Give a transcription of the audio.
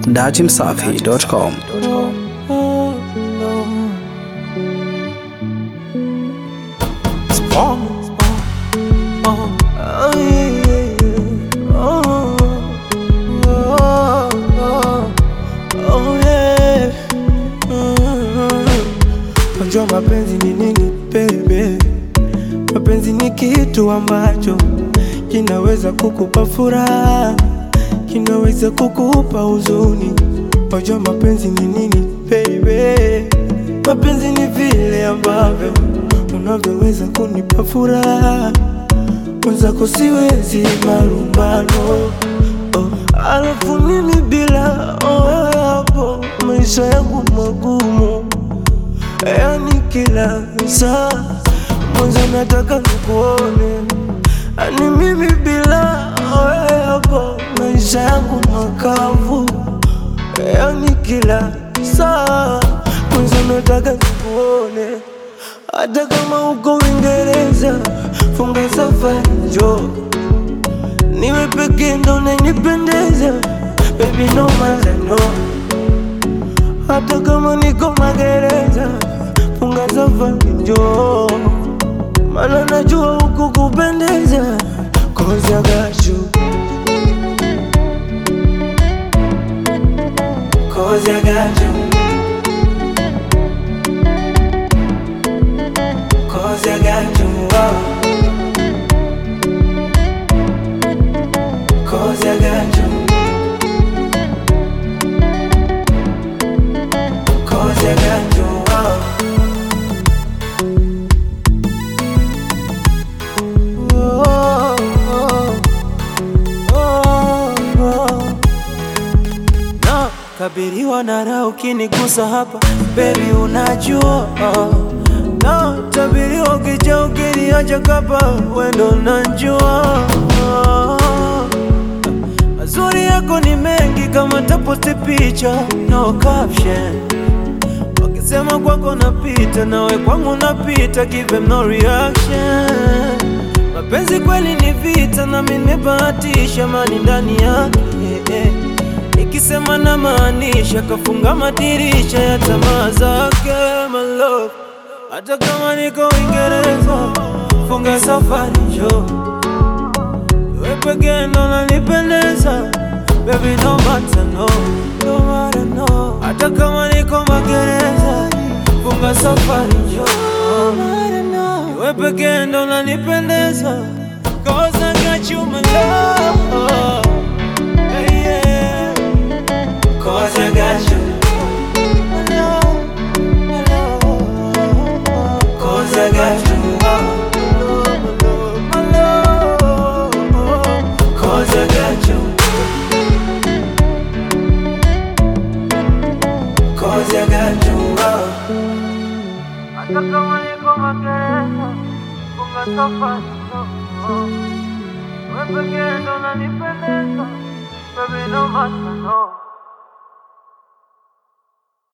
datimsafi.com. Unajua mapenzi ni nini baby? Mapenzi ni kitu ambacho kinaweza kukupa furaha, kinaweza kukupa huzuni. Unajua mapenzi ni nini baby? Mapenzi ni vile ambavyo unavyoweza kunipa furaha, mwenzako siwezi malumbano. Oh, alafu mimi bila oh, hapo maisha yangu magumu yani kila saa mwanzo nataka nikuone, ani mimi bila wewe hapo maisha yangu makavu, yani kila saa mwanzo nataka nikuone, hata kama uko Uingereza, funga safari njoo niwe peke ndo unanipendeza baby, no matter no hata kama niko magereza, funga safari njoo, maana najua huku kupendeza, cause I got you, cause I got you, cause I got you, oh. cause I got you. Cause I got you oh. Oh, oh, oh. Na kabiriwa na raha ukinigusa hapa baby, unajua na tabiriwa ukija ukiniacha kapa wendo najua mazuri yako ni mengi kama taposti picha no caption Wakisema kwako napita, nawe kwangu napita, give them no reaction. Mapenzi kweli ni vita, na mimi nimebahatisha mani ndani yake eh, eh. Nikisema na maanisha, kafunga madirisha ya tamaa zake my love. Hata kama niko Uingereza, funga safari njoo, wewe pekee ndo unanipendeza baby, no matter no, no matter no. Hata kama niko magereza, funga safari njoo, wewe pekee ndo unanipendeza, cause I got you my love, yeah, yeah. Cause I got you my love, my love. Cause I got you my love, Cause I got you Cause I got you Hata kama niko magereza, funga safari njoo. Wewe pekee ndo unanipendeza, baby no matter no